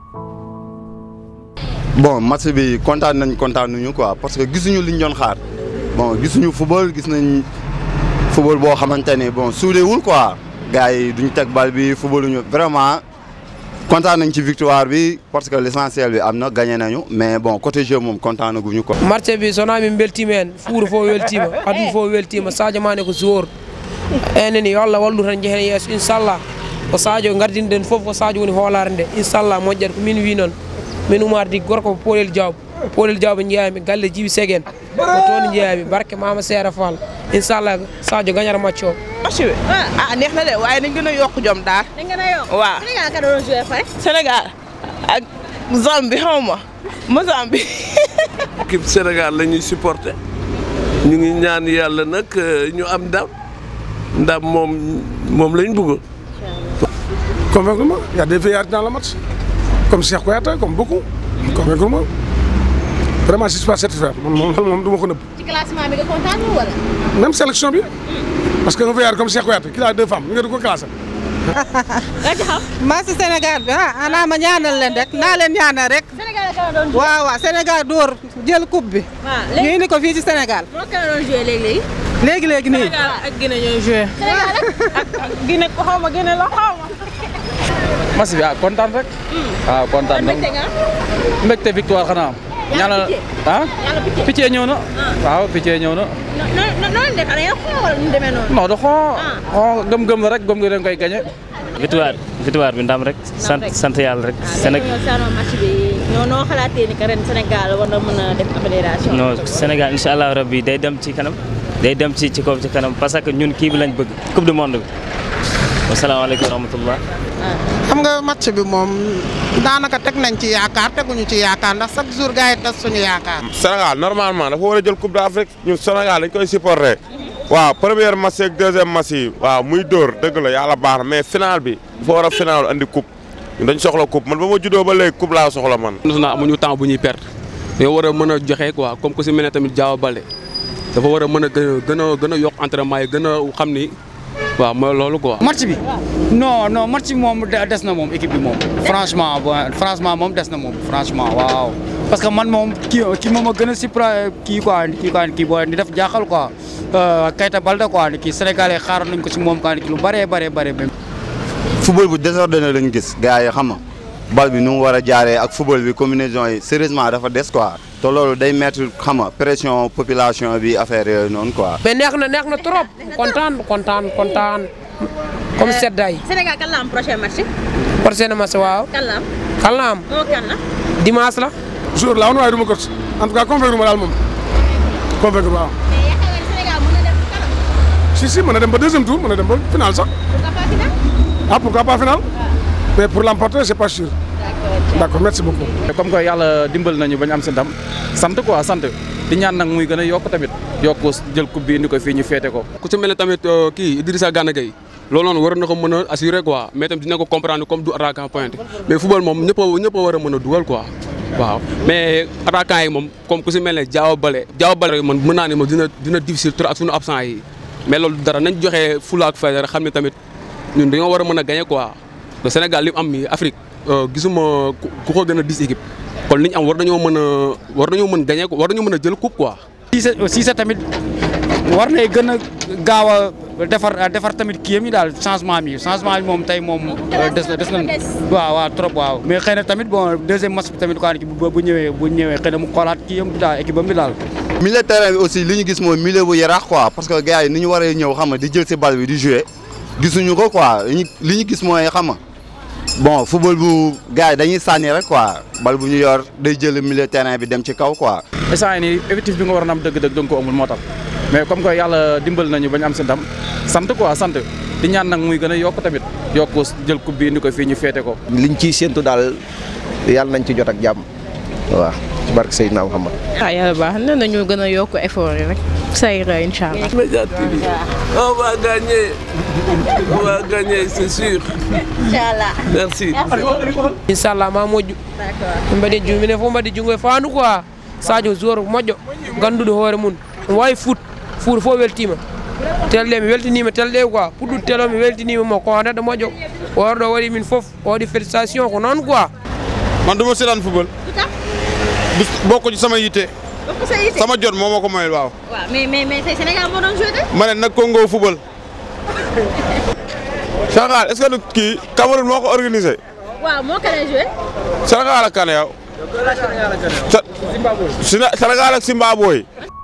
bon match bi kontaan nañ kontaan nañu quoi parce que gisuñu liñ doon xaar bon gisuñu football gis nañ football boo xamante ne bon suudewul quoi gars yi duñ teg bal bi footballuñu vraiment kontaan nañ ci victoire bi parce que l' essentiel bi am na gagné nañu mais bon côté jeu moom kontaan na guñu quoi. marché bi so naami beltima en fuuro fof weltima aduna fof weltima sadio mane ko joueur eneni yo allah wallu tan jehen yeeso inchallah ko sadio gardinɗen fof ko sadio woni hoolare nde inchallah moƴƴat ko min wi noon min umardi gorko ko polel diaw polel diaw ɓe jeeyami galle djibi segen ko toon jeeyami barke mama seera fall inchallah sadio gagnata match o match bi ah neex na de waaye nañ gën a yokk jom daal. dañ gën a yokk waaw Sénégal ka doon joué fay. Sénégal ak Zambie xaw ma Mozambique. équipe Sénégal la ñuy supporter ñu ngi ñaan yàlla nag ñu am ndam ndam moom moom lañ bëgg. Convaincre-moi. Il y a des veillards dans le match. Comme Cheikh Kouyaté, comme beaucoup. Convaincre-moi. Vraiment, je ne suis pas satisfait. Moom moom moom du ma ko nëbb. ci classement bi nga kontaan wala. Même sélection bi. Parce que un veillard comme Cheikh Kouyaté, qui a deux femmes, nga di ko classé. nga ci xam. match Sénégal bi ah ana ma ñaanal leen rek naa leen ñaanal rek. Sénégal ka doon joué. waaw waaw Sénégal dóor jël coupe bi. waaw ñu léegi indi ko fii ci Sénégal. moo ka doon joué léegi léegi. léegi léegi nii. ak Guinée ñooy joué. Sénégal ak. Guinée ko xaw ma Guinée la xaw ma. match bi ah kontaan rek. waaw kontaan na mbégte nga. mbégte victoire xanaa. ñaanal ah. yàlla picc. picc ñëw na. waaw picc ñëw na. non non non def da ngeen xool wala nu demee noonu. non du xoo xoo gëm-gëm la rek gëm nga dañ koy gagné. victoire victoire bi ndam rek sant sant yàlla rek Sénégal ñoo saanoo match bi ñoo noo xalaatee ni que ren Sénégal war na mën a def amélioration. non Sénégal incha allah rabbi day dem ci kanam day dem ci ci kaw ci kanam parce que ñun kii bi lañ bëgg coupe du monde bi wasalaamaaleykum wa rahmatullah xam nga match bi moom daanaka teg nañ ci yaakaar teguñu ci yaakaar ndax chaque jour gars yi tas suñu yaakaar. Sénégal normalement dafa war a jël coupe d'Afrique ñun Sénégal dañ koy supporter waaw première match ak deuxième match yi waaw muy dóor dëgg la yàlla baax na mais final bi dafa war a final andi coupe ñun dañ soxla coupe man ba ma juddoo ba léegi coupe laa soxla man. national amuñu temps bu ñuy perdre dañoo war a mën a joxe quoi comme ku si mel ne tamit Diao Baldé dafa war a mën a gën a gën a yokk entraînement yi gën a xam ni waaw mooy loolu quoi. match bi non non match bi moom des na moom équipe bi moom. franchement bon franchement moom des na moom franchement waaw. parce que man moom kii kii moom a gën a supra kii quoi kii quoi kii booy di def jaaxal quoi Keita Baldé quoi kii Sénégalais xaaroon nañ ko si moom quoi lu bëree bëree bëri même. football bu désordonné lañu gis gars yi xam nga bal bi nu mu war a jaaree ak football bi combinaison yi sérieusement dafa des quoi te loolu day mettre xam nga pression population bi affaire yooyu noonu quoi. mais neex na neex na trop kontaan kontaan kontaan comme seddaay Sénégal kan la am prochain match. prochain match waaw kan la am. kan la am moo kan la. dimanche la jour la woon waaye du ma coach en tout cas convaincre ma daal moom convaincre ma waaw. mais yaakaar nga ni Sénégal mën na dem kanam. si si mën na dem ba deuxième tour mën na dem ba final sax. pourquoi pas final. ah pourquoi pas final. mais pour l'emporter c'est pas sûr. d'accord merci beaucoup. comme que yàlla dimbal nañu ba ñu am si ndam sant quoi sant di ñaan nag muy gën a yokk tamit yokk jël coupe bi indi ko fii ñu féete ko. ku si mel ne tamit kii Idrissa Gana Gueye loolu noonu war na ko mën a assurer quoi mais tamit dina ko comprendre comme du attaquant pointe mais football moom ñëpp a ñëpp a war a mën a dugal quoi waaw mais attaquant yi moom comme ku si mel ne Diao Baldé Diao Baldé man mën naa ne moom dina dina difficile trop ak suñu absent yi mais loolu dara nañ joxe fulla ak fayda rek xam ne tamit ñun dañoo war a mën a gagner quoi le Sénégal li mu am mi Afrique gisuma ku ko gën a dis équipe kon li ñu am war nañoo mën a war nañoo mën gagner war nañoo mën a jël coupe quoi. Cissé Cissé tamit war nay gën a gaaw a defar defar tamit kii yi daal changement bi changement bi moom tey moom des na des na waaw waaw trop waaw mais xëy na tamit bon deuxième match bi tamit quoi bu ñëwee bu ñëwee xëy na mu xoolaat kii yam daal équipe am bi daal milieu terrain bi aussi li ñu gis mooy milieu bu yaraax quoi parce que gars yi ni ñu waree ñëw xam nga di jël si bal bi di jouer gisuñu ko quoi li ñu li ñu gis mooy xam nga bon football bu gars yi dañuy sànni rek quoi bal bu ñu yor day jël milieu terrain bi dem ci kaw quoi. instant yii nii effectif bi nga war a am dëgg-dëgg da nga ko amul moo tax mais comme que yàlla dimbal nañu ba ñu am si ndam sant quoi sant di ñaan nag muy gën a yokk tamit yokk jël coupe bi indi ko fii ñu féete ko. liñ ciy séntu daal yàlla nañ ci jot ak jàmm waaw ci barke Seydina Muhammad. ah yàlla baax na nañu gën a yokk effort yi rek. ça ira incha allah. Média TV on va gagner on va gagner c'est sûr inchallah merci. inchallah ma moƴƴu d'accord min mbaɗi ju minen fof mbaɗi jungo e faandu quoi sadio joueur moƴƴo ganduɗo hoore mum omo wawi foot foot fof weltima telɗe mi weltinima telɗe quoi puɗɗuɗo telo mi weltinima mo ko neɗɗo moƴƴo oɗo waɗi min fof o waɗi félicitation ko noon quoi man du ma seetaan football. lu tax du bokk ci sama yitte. bokk sa yitte. sama jot moo ma ko mayul waaw. waaw mais mais mais tey Sénégal moo doon joué tey. ma ne nag Congo football. Sénégal est-ce que du kii Cameroun moo ko organisé. waaw moo ko lay joué. Sénégal ak kan yow. Sénégal ak Zimbabwe.